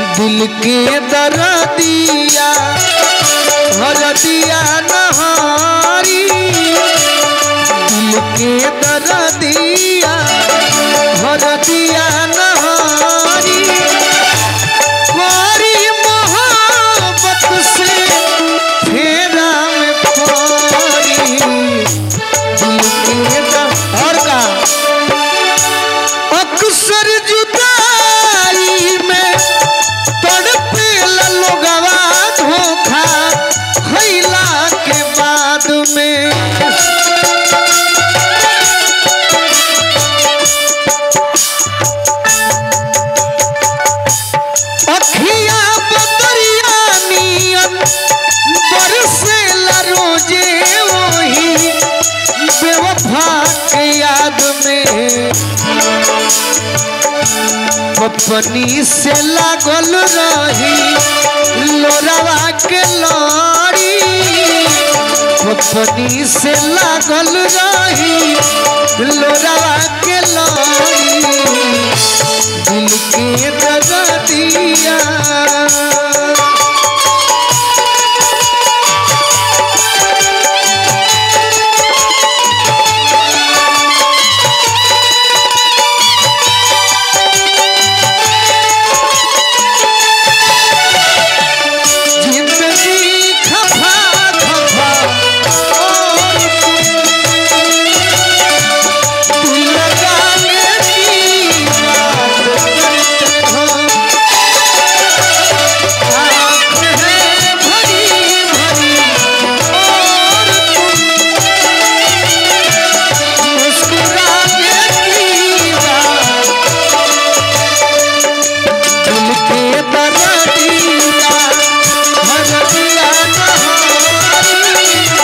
दिल के दर्दिया हरदिया नहारी दिल के दर्दिया हरदिया नहारी कोरी मोहब्बत से फेरा में पड़ी दिल के द- और का अक्सर जुदाई में तड़पेला लोगवा धोखा खैला के बाद में अखिया बदरिया नियन बरसेला रोजे वही बेवफा के याद में पपनी से लागल रही लोरवा के लड़ी पपनी से लागल रही लोरवा के लड़ी दिल के दर्दिया जिंदगी खफा खफा और तुम लगाने की बात करते हो आँख है भरी भरी और तुम मुस्कुराने की बात दिल के दर्दिया हरदिया नहारी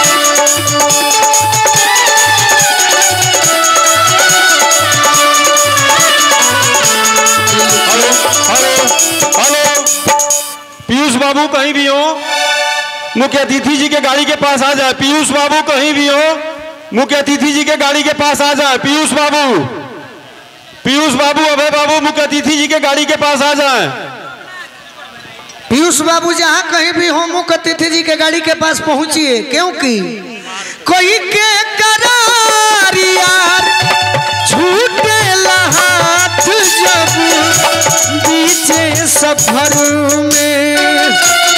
हेलो हेलो हेलो पीयूष बाबू कहीं भी हो मुख्य अतिथि जी के गाड़ी के पास आ जाए पीयूष बाबू कहीं भी हो मुख्य अतिथि जी के गाड़ी के पास आ जाए पीयूष बाबू पीयूष बाबू अभय बाबू मुख्य अतिथि जी के गाड़ी के पास आ जाए पीयूष बाबू जहाँ कहीं भी हो मुख्य अतिथि जी के गाड़ी के पास पहुंचिए क्योंकि कोई के करार यार छूटे हाथ जब बीचे सफर में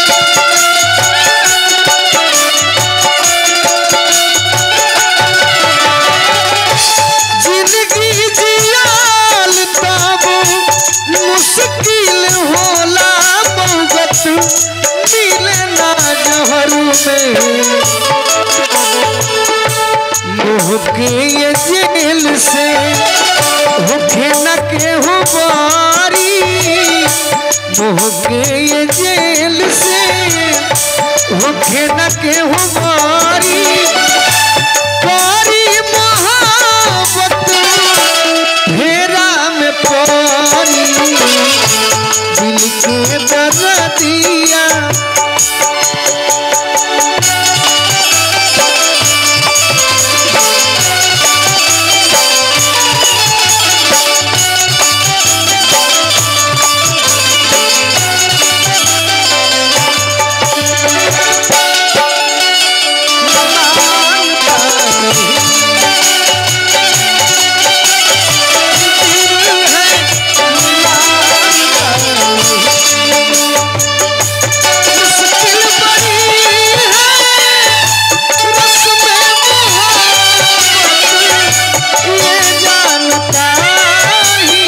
जिंदगी जियाल तब मुश्किल होला मौगत मिले ना जहर में मोह के ये जेल से होखे न केहू बारी मोह के ये जेल से होखे न केहू बारी करी मोहब्बत फेरा में पड़ी दिल के दर्दिया मुश्किल बड़ी है रस्म मोहब्बत ये जानता ही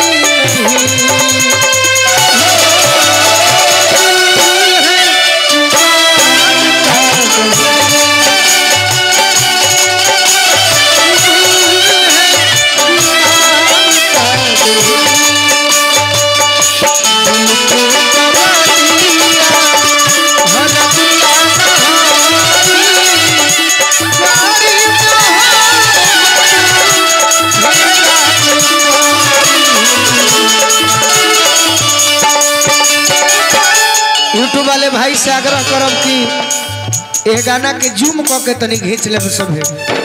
यूट्यूब वाले भाई से आग्रह करब कि ये गाना के जूम क के तनी घींच ले सभे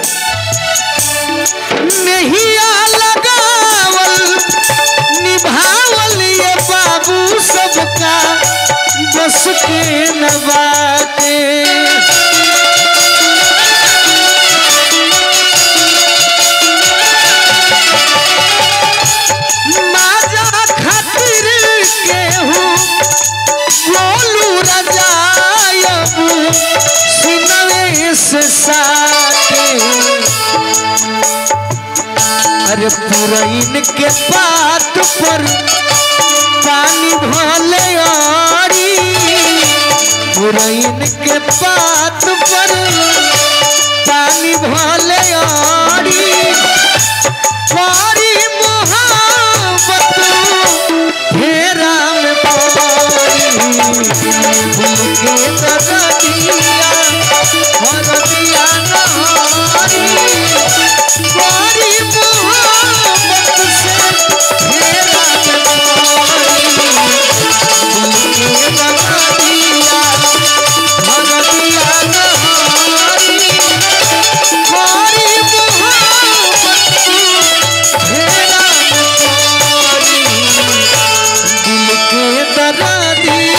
नहीं लगावल निभावल ये बाबू सबका के न बाटे माजा खातिर केहू बोलू रजायब सुनवे से साथे अरे पुरैन के बात पर पानी भले आरी पुरैन के बात पर पानी भले आरी पारी मोहब्बत फेरा में पारी दिल के दरदिया हरदिया नहारी पारी मोहब्बत से फेरा में पारी दिल के दरदिया हरदिया नहारी पारी मोहब्बत से फेरा में पारी दिल के दरदिया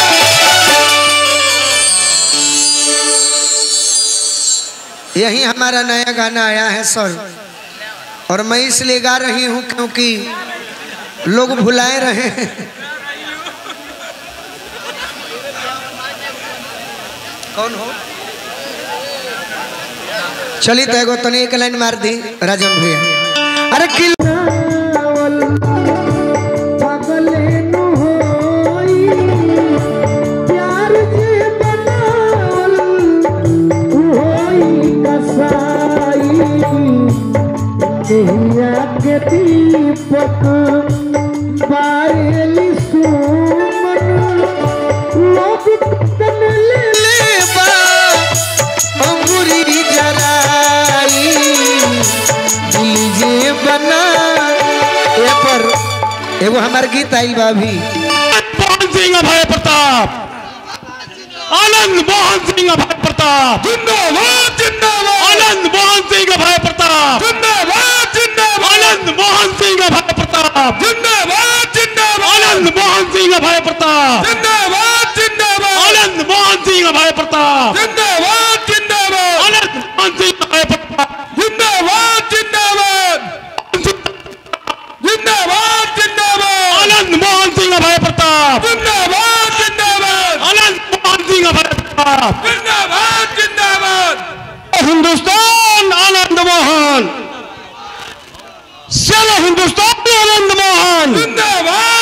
यही हमारा नया गाना आया है सर और मैं इसलिए गा रही हूँ क्योंकि लोग भुलाए रहे हैं कौन हो चली तो एगो तनी एक लाइन मार दी राजन भैया अरे किल के दीपक पायली सुमन लोग तन ले लेबा अंगूरी जराई दिल जे बना ए पर एगो हमार गीत आइल बा अभी मोहन सिंह अभय प्रताप आनंद मोहन सिंह अभय प्रताप जिंदाबाद जिंदाबाद आनंद मोहन सिंह अभय प्रताप जिंदाबाद जिंदाबाद आनंद मोहन सिंह अभय प्रताप जिंदाबाद जिंदाबाद आनंद मोहन सिंह अभय प्रताप जिंदाबाद जिंदाबाद आनंद मोहन सिंह अभय प्रताप जिंदाबाद जिंदाबाद आनंद मोहन सिंह अभय प्रताप जिंदाबाद जिंदाबाद जिंदाबाद जिंदाबाद आनंद मोहन सिंह अभय प्रताप जिंदाबाद जिंदाबाद आनंद मोहन सिंह अभय प्रताप जिंदाबाद जिंदाबाद हिंदुस्तान आनंद मोहन चलो हिंदुस्तान आनंद मोहन जिंदाबाद